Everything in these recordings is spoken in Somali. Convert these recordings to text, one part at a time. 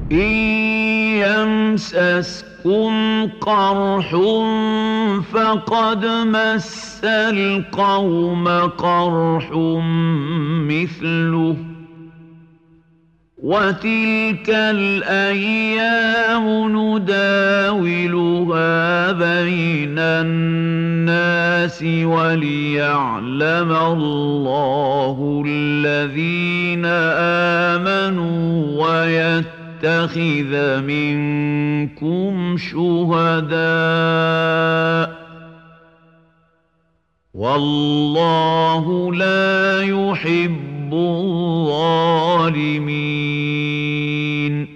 إن يمسسكم قرح فقد مس القوم قرح مثله وتلك الأيام نداولها بين الناس وليعلم الله الذين آمنوا ويتخذ منكم شهداء والله لا يحب الظالمين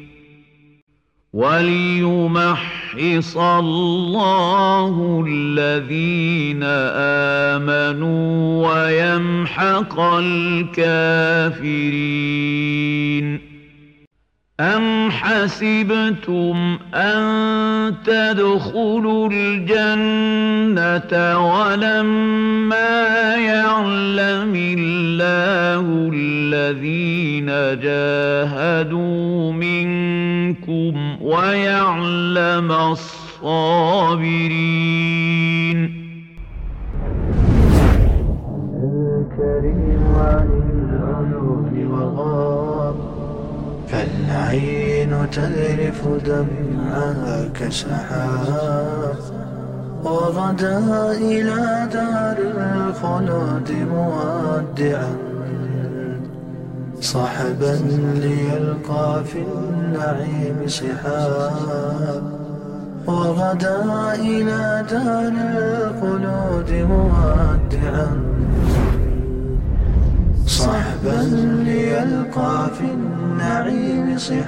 وليمحص الله الذين آمنوا ويمحق الكافرين أم حسبتم أن تدخلوا الجنة ولما يعلم الله الذين جاهدوا منكم ويعلم الصابرين الكريم عن العيون وغاب فالعين تذرف دمعها كسحاب وغدا إلى دار الخلود مودعا صحبا ليلقى في النعيم سحاب وغدا إلى دار الخلود مودعا صحبا ليلقى في النعيم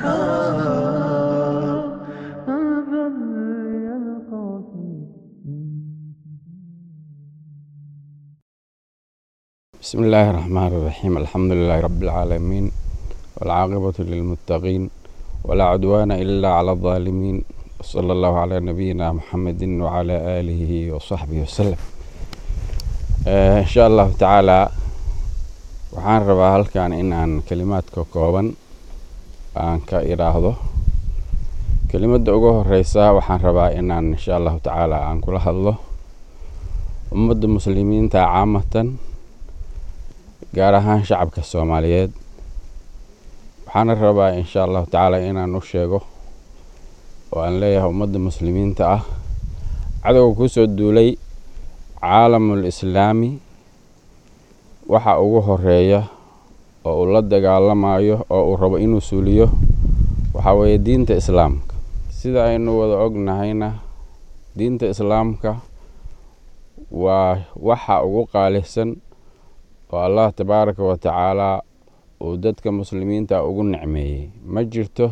صحاب صحبا ليلقى في بسم الله الرحمن الرحيم الحمد لله رب العالمين والعاقبة للمتقين ولا عدوان إلا على الظالمين وصلى الله على نبينا محمد وعلى آله وصحبه وسلم آه إن شاء الله تعالى waxaan rabaa halkan in aan kelimaadka kooban aan ka idhaahdo kelimadda ugu horeysa waxaan rabaa inaan insha allahu tacaala aan kula hadlo ummadda muslimiinta caamatan gaar ahaan shacabka soomaaliyeed waxaana rabaa insha allahu tacaala inaan u sheego oo aan leeyahay ummadda muslimiinta ah cadowga kusoo duulay caalamul islaami waxa ugu horeeya oo uu la dagaalamayo oo uu rabo inuu suuliyo waxaa weeye diinta islaamka sida aynu wada ognahayna diinta islaamka waa waxa ugu qaalisan oo allah tabaaraka wa tacaalaa uu dadka muslimiinta ugu nicmeeyey ma jirto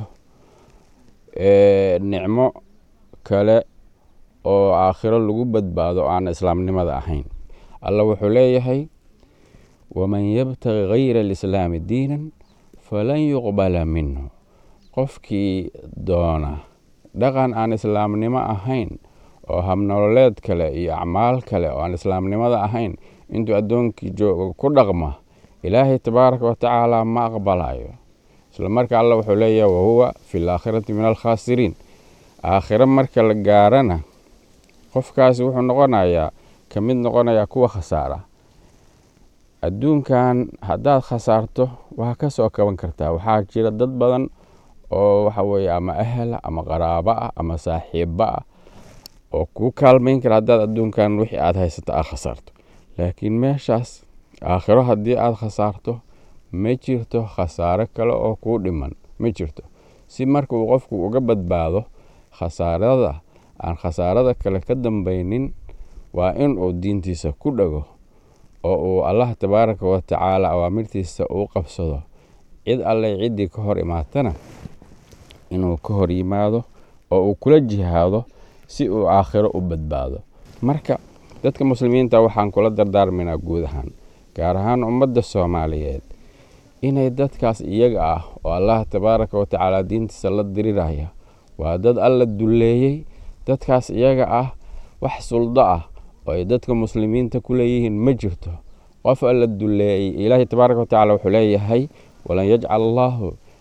nicmo kale oo aakhiro lagu badbaado aan islaamnimada ahayn alla wuxuu leeyahay waman yabtagi gayra alislaami diinan falan yuqbala minhu qofkii doona dhaqan aan islaamnimo ahayn oo habnololeed kale iyo acmaal kale oo aan islaamnimada ahayn intuu addoonkii joogo ku dhaqma ilaahay tabaaraka wa tacaala ma aqbalayo isla marka alla wuxuu leeyahay wahuwa fi laakhirati min alkhaasiriin aakhiro marka la gaarana qofkaasi wuxuu noqonayaa ka mid noqonayaa kuwa khasaara adduunkan haddaad khasaarto waa ka soo kaban kartaa waxaa jira dad badan oo waxa weeye ama ahla ama qaraabo ah ama saaxiibo ah oo kuu kaalmayn kara haddaad adduunkan wixii aad haysato aad khasaarto laakiin meeshaas aakhiro haddii aad khasaarto ma jirto khasaaro kale oo kuu dhiman ma jirto si marka uu qofku uga badbaado khasaarada aan khasaarada kale ka dambaynin waa in uu diintiisa ku dhago oo uu allah tabaaraka wa tacaala awaamirtiisa uu qabsado cid alleh ciddii ka hor imaatana inuu ka hor yimaado oo uu kula jihaado si uu aakhiro u badbaado marka dadka muslimiinta waxaan kula dardaarmaynaa guud ahaan gaar ahaan ummadda soomaaliyeed inay dadkaas iyaga ah oo allah tabaaraka wa tacaala diintiisa la diriraya waa dad alla dulleeyey dadkaas iyaga ah wax suldo ah oo ay dadka muslimiinta ku leeyihiin ma jirto qof alla dulleeyey ilaahay tabaaraka wa tacala wuxuu leeyahay walan yajcal allaahu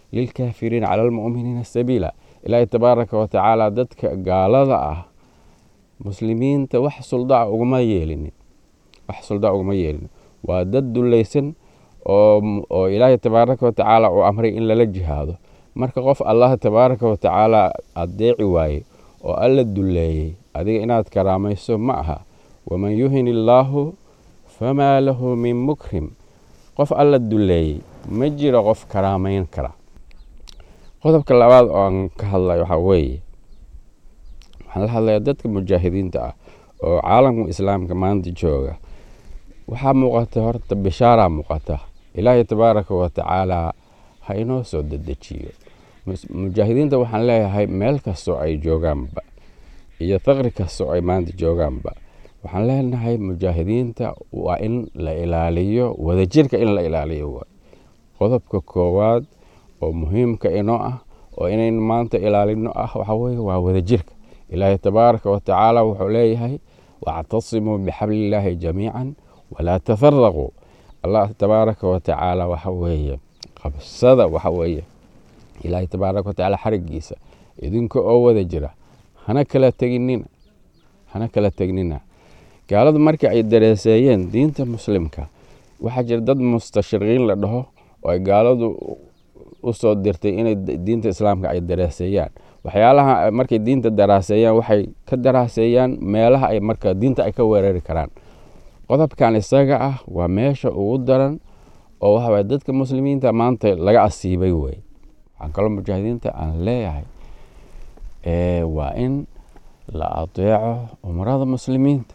lilkaafiriina cala almu'miniina sabiila ilaahay tabaaraka wa tacaala dadka gaalada ah muslimiinta wax suldaa uguma yeelinin wax suldaa uguma yeelinin waa dad dulaysan oo oo ilaahay tabaaraka wa tacaala uu amray in lala jihaado marka qof allah tabaaraka wa tacaala adeeci waaye oo alla duleeyey adiga inaad karaamayso ma aha waman yuhin illaahu famaa lahu min mukrim qof alla duleeyey ma jiro qof karaamayn kara qodobka labaad oo aan ka hadlay waxaa weeye waxaan la hadlayaa dadka mujaahidiinta ah oo caalamka islaamka maanta jooga waxaa muuqata horta bishaaraa muuqata ilaahay tabaaraka wa tacaala ha inoo soo dedejiyo mujaahidiinta waxaan leeyahay meel kastoo ay joogaanba iyo faqri kastoo ay maanta joogaanba waxaan leenahay mujaahidiinta waa in la ilaaliyo wadajirka in la ilaaliyo waay qodobka koowaad oo muhiimka inoo ah oo inayn maanta ilaalino ah waxaa weye waa wadajirka ilaahay tabaaraka wa tacaala wuxuu leeyahay wactasimuu bixablillaahi jamiican walaa tafaraquu allah tabaaraka wa tacaala waxa weeye qabsada waxa weeye ilaahay tabaaraka wa tacaala xarigiisa idinka oo wada jira hana kala teginina hana kala tegnina gaaladu markii ay dareeseeyeen diinta muslimka waxaa jira dad mustashriqiin la dhaho oo ay gaaladu u soo dirtay inay diinta islaamka ay daraaseeyaan waxyaalaha markay diinta daraaseeyaan waxay ka daraaseeyaan meelaha ay marka diinta ay ka weerari karaan qodobkan isaga ah waa meesha ugu daran oo waxaway dadka muslimiinta maanta laga asiibay wey waxaan kaloo mujaahidiinta aan leeyahay waa in la adeeco umrada muslimiinta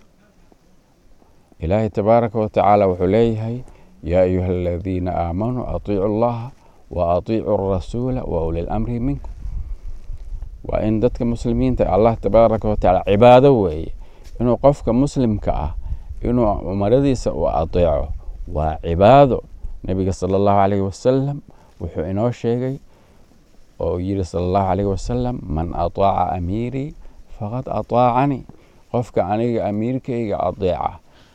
ilaahay tabaaraka wa tacaala wuxuu leeyahay yaa ayuha aladiina aamanuu atiicu allaha wa atiicu rasuula wa uli lamri minkum waa in dadka muslimiinta allah tabaaraka wa tacaala cibaado weeye inuu qofka muslimka ah inuu umaradiisa u adeeco waa cibaado nebiga sala allahu calayhi wasalam wuxuu inoo sheegay oo yiri sala allahu calayhi wasalam man ataaca amiirii faqad ataacanii qofka aniga amiirkayga adeeca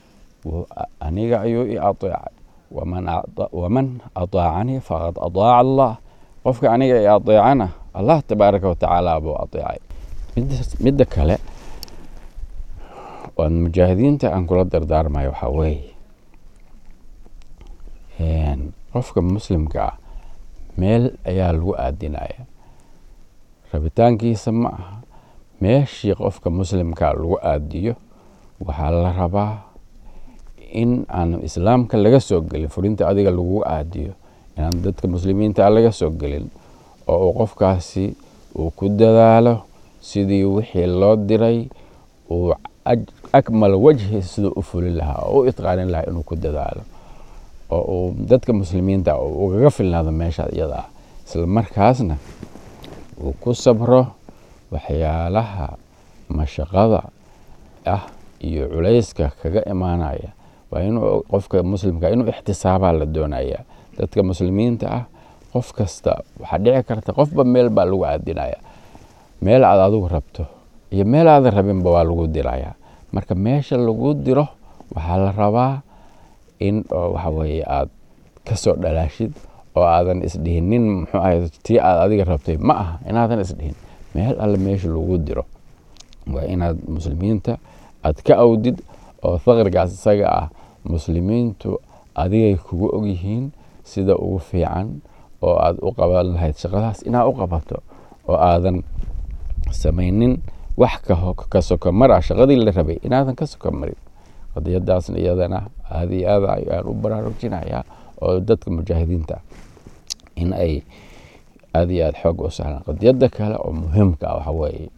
aniga ayuu i adeecay waman ataacanii faqad ataaca allah qofka aniga i adeecana allah tabaaraka watacaala buu adeecay midda kale oan mujaahidiinta aan kula dardaarmayo waxaa weeye qofka muslimka ah meel ayaa lagu aadinaya rabitaankiisa ma aha meeshii qofka muslimka lagu aadiyo waxaa la rabaa in aan islaamka laga soo gelin furinta adiga lagu aadiyo inaan dadka muslimiinta laga soo gelin oo uu qofkaasi uu ku dadaalo sidii wixii loo diray uu akmal wajhi siduu u fulin lahaa oo u itqaanin lahaa inuu ku dadaalo oo uu dadka muslimiinta ugaga filnaado meesha iyada ah isla markaasna uu ku sabro waxyaalaha mashaqada ah iyo culayska kaga imaanaya waa inuu qofka muslimka inuu ixtisaabaa la doonaya dadka muslimiinta ah qof kasta waxaa dhici karta qofba meel baa lagu aadinaya meel aad adigu rabto iyo meel aadan rabinba waa lagu diraya marka meesha lagu diro waxaa la rabaa in waxa weeye aad kasoo dhalaashid oo aadan isdhihinin muxuu ahay tii aad adiga rabtay ma aha inaadan isdhihin meel alle meesha lagu diro waa inaad muslimiinta aad ka awdid oo faqrigaas isaga ah muslimiintu adigay kugu ogyihiin sida ugu fiican oo aad u qaban lahayd shaqadaas inaad u qabato oo aadan samaynin wax ka sokomar ah shaqadii la rabay inaadan ka sokomarin qadiyadaasna iyadana aada iyo aad ayaan u baraarujinayaa oo dadka mujaahidiinta in ay aada iyo aada xoog u sahlaan qadiyada kale oo muhiimka ah waxa weeye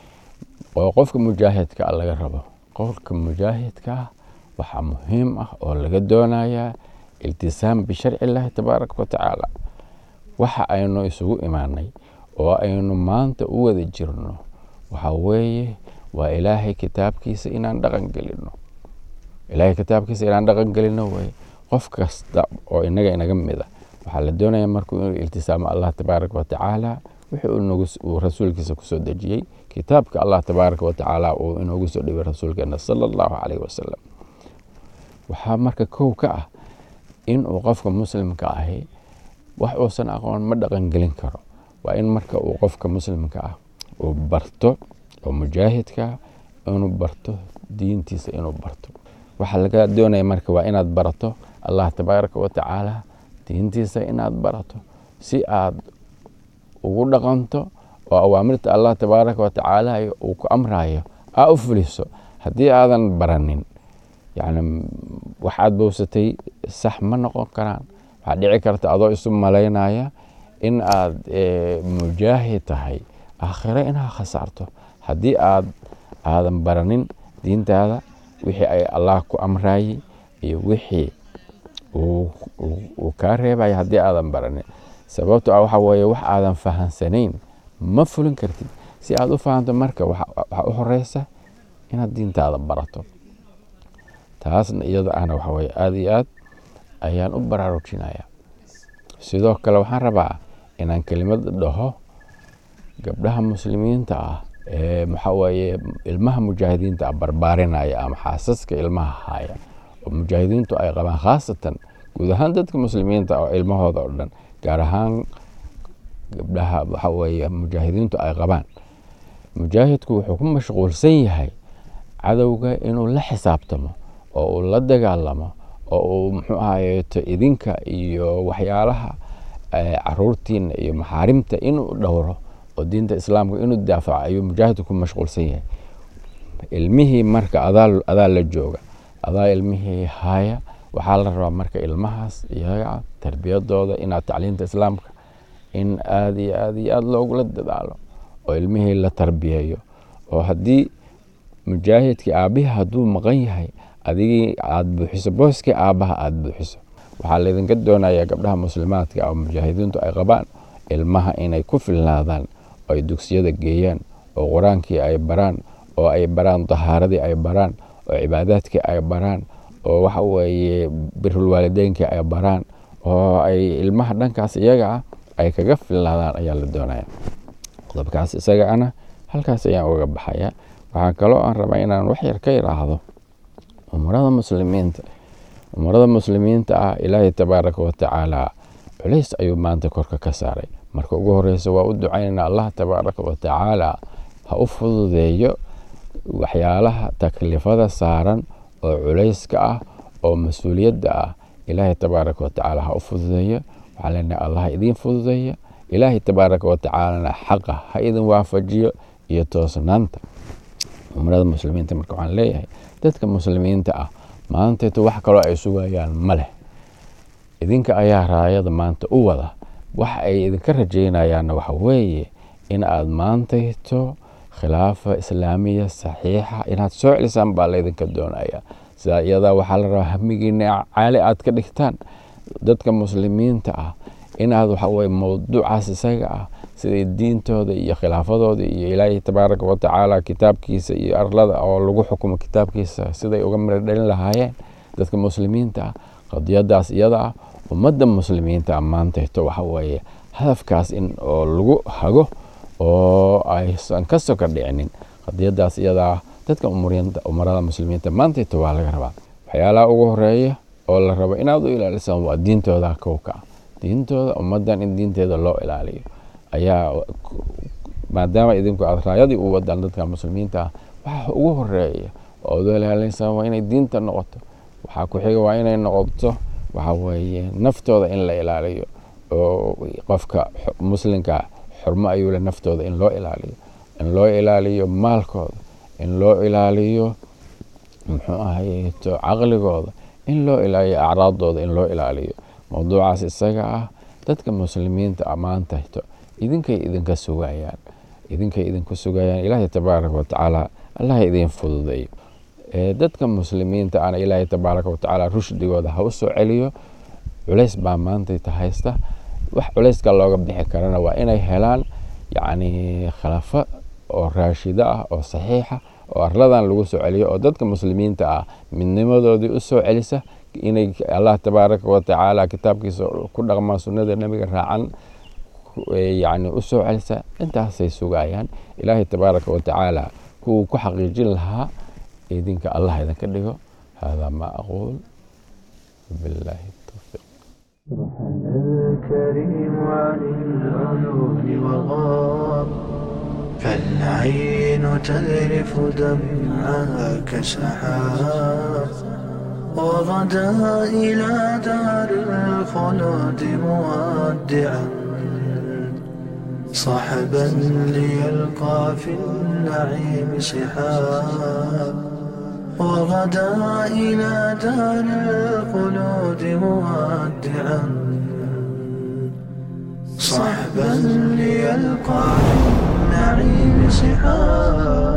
oo qofka mujaahidka ah laga rabo qofka mujaahidka ah waxaa muhiim ah oo laga doonayaa iltisaam bisharci illaahi tabaaraka wa tacaala waxa aynu isugu imaanay oo aynu maanta u wada jirno waxa weeye waa ilaahay kitaabkiisa inaan dhaqan gelino ilaahay kitaabkiisa inaan dhaqan gelino weye qof kasta oo inaga inaga mida waxaa la doonaya markuu inuu iltisaamo allah tabaaraka wa tacaala wixii uu rasuulkiisa kusoo dejiyey kitaabka allah tabaaraka wa tacaala uu inoogu soo dhibay rasuulkeena sala allahu calayhi wasalam waxaa marka kow ka ah inuu qofka muslimka ahi wax uusan aqoon ma dhaqangelin karo waa in marka uu qofka muslimka ah uu barto oo mujaahidka inuu barto diintiisa inuu barto waxaa laga doonaya marka waa inaad barato allah tabaaraka wa tacaala diintiisa inaad barato si aad ugu dhaqanto oo awaamirta allah tabaaraka wa tacaala uu ku amrayo aa u fuliso haddii aadan baranin yani waxaad bowsatay sax ma noqon karaan waxaa dhici karta adoo isu malaynaya in aad mujaahid tahay aakhiro inaad khasaarto haddii aad aadan baranin diintaada wixii ay allah ku amrayey iyo wixii uu kaa reebaya haddii aadan baranin sababto ah waxa weeye wax aadan fahansanayn ma fulin kartid si aad u fahanto marka waxaa u horeysa inaad diintaada barato taasna iyada ahna waxa weye aada iyo aad ayaan u baraarujinaya sidoo kale waxaan rabaa inaan kelimad dhaho gabdhaha muslimiinta ah ee maxaa weeye ilmaha mujaahidiinta ah barbaarinaya ama xaasaska ilmaha haya oo mujaahidiintu ay qabaan khaasatan guud ahaan dadka muslimiinta oo ilmahooda oo dhan gaar ahaan gabdhaha waxa weeye mujaahidiintu ay qabaan mujaahidku wuxuu ku mashquulsan yahay cadowga inuu la xisaabtamo oo uu la dagaalamo oo uu muxuu ahayeeto idinka iyo waxyaalaha caruurtiina iyo maxaarimta inuu dhowro oo diinta islaamka inuu daafaco ayuu mujaahidku ku mashquulsan yahay ilmihii marka adaa la jooga adaa ilmihii haya waxaa la rabaa marka ilmahaas iyaga tarbiyadooda inaad tacliinta islaamka in aada iyo aada iyo aada loogula dadaalo oo ilmihii la tarbiyeeyo oo haddii mujaahidkii aabbihi hadduu maqan yahay adigii aada buuxiso booskii aabbaha aada buuxiso waxaa laydinka doonayaa gabdhaha muslimaadka oo mujaahidiintu ay qabaan ilmaha inay ku filnaadaan oo ay dugsiyada geeyaan oo qur-aankii ay baraan oo ay baraan dahaaradii ay baraan oo cibaadaadkii ay baraan oo waxa weeye birulwaalideynkii ay baraan oo ay ilmaha dhankaas iyaga ah ay kaga filnaadaan ayaa la doonaya qodobkaas isaga ana halkaas ayaan uga baxaya waxaa kaloo aan rabaa inaan wax yar ka yidhaahdo umurada muslimiinta umurada muslimiinta ah ilaahay tabaaraka wa tacaala culays ayuu maanta korka ka saaray marka ugu horeysa waa u ducaynayna allah tabaaraka wa tacaala ha u fududeeyo waxyaalaha taklifada saaran oo culayska ah oo mas-uuliyadda ah ilaahay tabaaraka wa tacaala ha u fududeeyo waxaa leenahay allah idiin fududeeya ilaahay tabaaraka wa tacaalana xaqa ha idin waafajiyo iyo toosnaanta umrada muslimiinta marka waxaan leeyahay dadka muslimiinta ah maanteeto wax kaloo ay sugayaan ma leh idinka ayaa raayada maanta u wada wax ay idinka rajaynayaanna waxa weeye in aad maantayto khilaafa islaamiya saxiixa inaad soo celisaan baa laydinka doonaya sidaa iyadaa waxaa la rabaa hamigiina caali aad ka dhigtaan dadka muslimiinta ah inaad waxa weye mowduucaas isaga ah siday diintooda iyo khilaafadooda iyo ilaahay tabaaraka wa tacaala kitaabkiisa iyo arlada oo lagu xukumo kitaabkiisa siday uga miro dhalin lahaayeen dadka muslimiinta ah qadiyadaas iyada ah ummadda muslimiinta ah maantayto waxa weeye hadafkaas in oo lagu hago oo aysan ka soka dhicinin qadiyadaas iyada ah dadka umarada muslimiinta maantayto waa laga rabaa waxyaalaha ugu horeeya oo la rabo inaad u ilaalisaan waa diintooda kowka ah diintooda ummaddan in diinteeda loo ilaaliyo ayaa maadaama idinku aad raayadii u wadaan dadka muslimiinta ah waxa ugu horeeya oo ad ilaalinaysaa waa inay diinta noqoto waxaa ku xiga waa inay noqoto waxa weeye naftooda in la ilaaliyo oo qofka muslimka xurmo ayuu le naftooda in loo ilaaliyo in loo ilaaliyo maalkooda in loo ilaaliyo muxuu ahayeto caqligooda in loo ilaaliyo acraadooda in loo ilaaliyo mowduucaas isaga ah dadka muslimiinta ammaantayto idinkay idinka sugayaan idinkay idinku sugayaan ilaahay tabaaraka wa tacaala allah idiin fududeeyo dadka muslimiinta ana ilaahay tabaaraka wa tacaala rushdigooda ha u soo celiyo culays baa maantayta haysta wax culayska looga bixi karana waa inay helaan yacni khilaafo oo raashida ah oo saxiixa oo arladan lagu soo celiyo oo dadka muslimiinta ah midnimadoodii u soo celisa inay allah tabaaraka wa tacaala kitaabkiisa ku dhaqmaan sunnada nebiga raacan yani u soo celisa intaasay sugayaan ilaahay tabaaraka wa tacaala kuwuu ku xaqiijin lahaa idinka allah idinka dhigo hada ma aquul billahi tawfiiq سبحان الكريم عن العيون وغاب فالعين تذرف دمعها كسحاب وغدا إلى دار الخلود مودعا صحبا ليلقى في النعيم سحاب وغدا إلى دار الخلود مودعا صحبا ليلقى في النعيم سحاب